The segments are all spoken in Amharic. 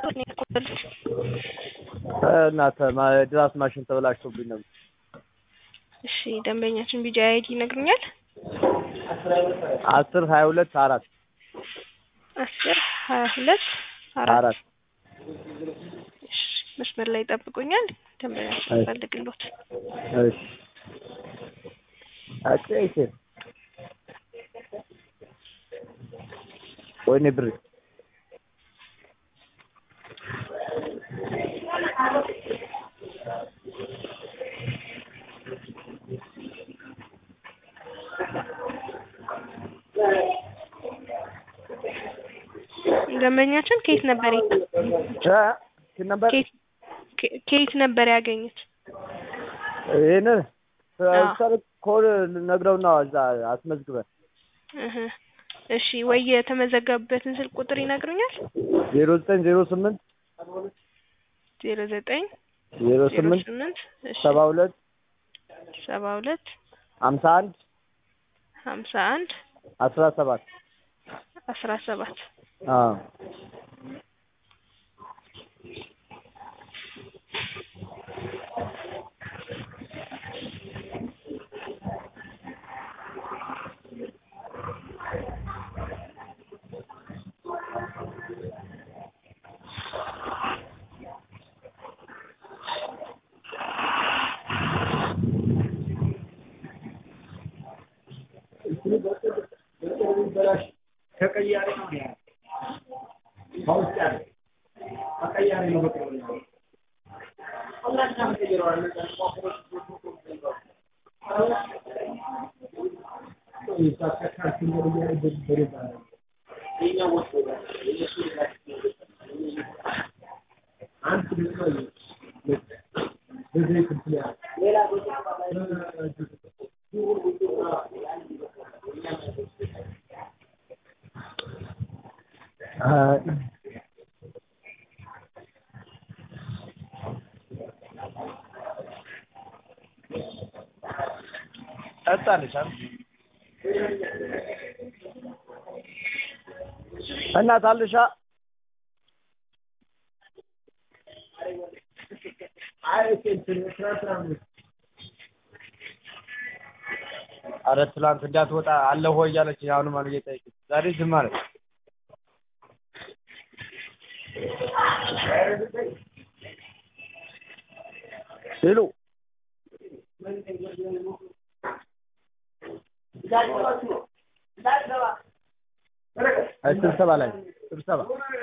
እናተ ድራስ ማሽን ተበላሽቶብኝ ነበር። እሺ ደንበኛችን ቢጂ አይዲ ይነግሩኛል? አስር ሀያ ሁለት አራት አስር ሀያ ሁለት አራት አራት እሺ መስመር ላይ ይጠብቁኛል። ደንበኛችን እሺ። ፈልግሎት እሺ አጭ እሺ ወይኔ ብር ደንበኛችን ከየት ነበር የ- እ ስንት ነበር ከየት ከ- ከየት ነበር ያገኙት? ይሄን አዎ። ሰር ኮድ ነግረውና እዛ አስመዝግበን እህ እሺ ወይ የተመዘገቡበትን ስልክ ቁጥር ይነግሩኛል? ዜሮ ዘጠኝ ዜሮ ስምንት ዜሮ ዘጠኝ ዜሮ ዜሮ ስምንት ስምንት እሺ ሰባ ሁለት ሰባ ሁለት ሀምሳ አንድ ሀምሳ አንድ አስራ ሰባት አስራ ሰባት አዎ ጠጣለች እናት አልሻ አረ ትላንት እንዳትወጣ አለ ሆይ እያለች አሁንም አለ እየጠየቀች ዛሬ ዝም አለች። ሄሎ አይ ስብሰባ ላይ ስብሰባ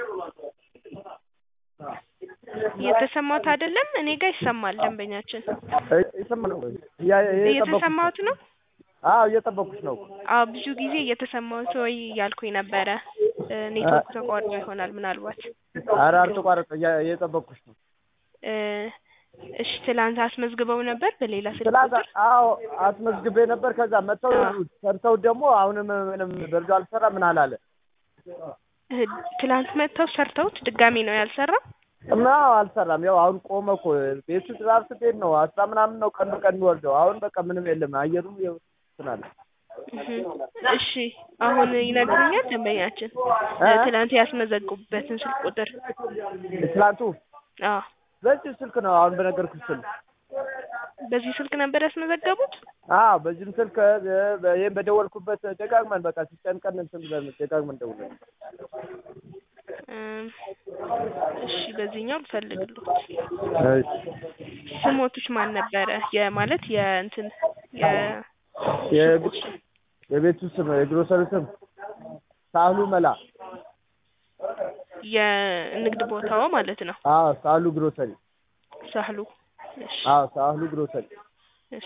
እየተሰማሁት አይደለም። እኔ ጋር ይሰማል። ደንበኛችን ይሰማል ወይ? እያ- እየጠበኩሽ እየተሰማሁት ነው። አዎ እየጠበኩሽ ነው። አዎ ብዙ ጊዜ እየተሰማሁት ወይ እያልኩኝ ነበረ። እ፣ ኔትወርክ ተቋርጦ ይሆናል ምናልባት። ኧረ አልተቋረጠ እያ- እየጠበኩሽ ነው። እ፣ እሺ ትላንት አስመዝግበው ነበር በሌላ ስልክ ትላንት ቁጥር? አዎ አስመዝግቤ ነበር። ከዛ መጥተው አዎ። ሰርተው ደግሞ አሁንም ምንም በርዶ አልሰራ ምን አላለ እ፣ ትላንት መጥተው ሰርተውት ድጋሚ ነው ያልሰራው? እና አልሰራም። ያው አሁን ቆመ እኮ ቤቱ ትራር ስትሄድ ነው አስራ ምናምን ነው ቀን በቀን የሚወርደው። አሁን በቃ ምንም የለም አየሩም ያው ትናለ እህ፣ እሺ አሁን ይነግሩኛል ደንበኛችን እ፣ ትላንት ያስመዘግቡበትን ስልክ ቁጥር? ትላንቱ አዎ በዚህ ስልክ ነው አሁን በነገርኩሽ ስልክ በዚህ ስልክ ነበር ያስመዘገቡት? አዎ በዚህም ስልክ እ፣ በ- ይሄን በደወልኩበት ደጋግመን በቃ ሲጨንቀን እንትን ብለን ደጋግመን ደውለን እም፣ እሺ በዚህኛው ልፈልግሎት። እሺ ስሞትሽ ማን ነበረ? የማለት የእንትን የ የግ- የቤቱ ስም የግሮሰሪ ስም ሳህሉ መላ የንግድ ቦታው ማለት ነው። አዎ ሳህሉ ግሮሰሪ ሳህሉ። እሺ አዎ ሳህሉ ግሮሰሪ እሺ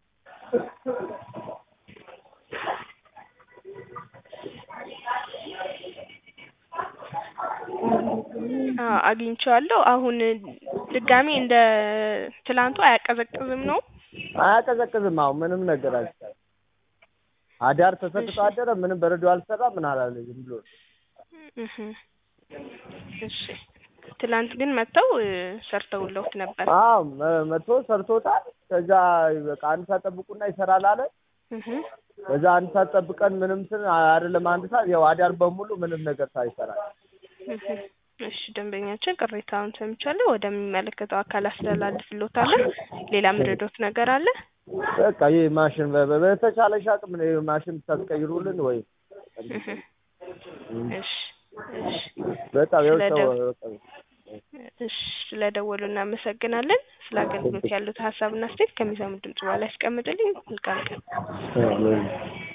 አዎ አግኝቼዋለሁ። አሁን ድጋሚ እንደ ትላንቱ አያቀዘቅዝም ነው? አያቀዘቅዝም። አሁን ምንም ነገር አልሰራም። አዳር ተሰጥቶ አደረ። ምንም በረዶ አልሰራ ምን አላለ ዝም ብሎ እህ እሺ ትላንት ግን መጥተው እ፣ ሰርተውለውት ነበር። አዎ መ- መጥቶ ሰርቶታል። ከዛ በቃ አንድ ሰዓት ጠብቁና ይሰራል አለ። እህ በዛ አንድ ሰዓት ጠብቀን ምንም ስን አይደለም አንድ ሰዓት ያው አዳር በሙሉ ምንም ነገር ሳይሰራ እህ እሺ ደንበኛችን ቅሬታውን ሰምቻለሁ። ወደሚመለከተው አካል አስተላልፍልዎታለሁ። ሌላ ምረዶት ነገር አለ? በቃ ይህ ማሽን በ- በ- በተቻለሽ አቅም ነው ይህ ማሽን ታስቀይሩልን ወይ እህ እሺ እሺ በጣም ያው ሰው ስለደው- በቃ እሺ ስለደወሉ እናመሰግናለን። ስለ አገልግሎት ያሉት ሀሳብና አስተያየት ከሚሰሙ ድምጽ በኋላ ያስቀምጡልኝ። መልካም ቀን። እ-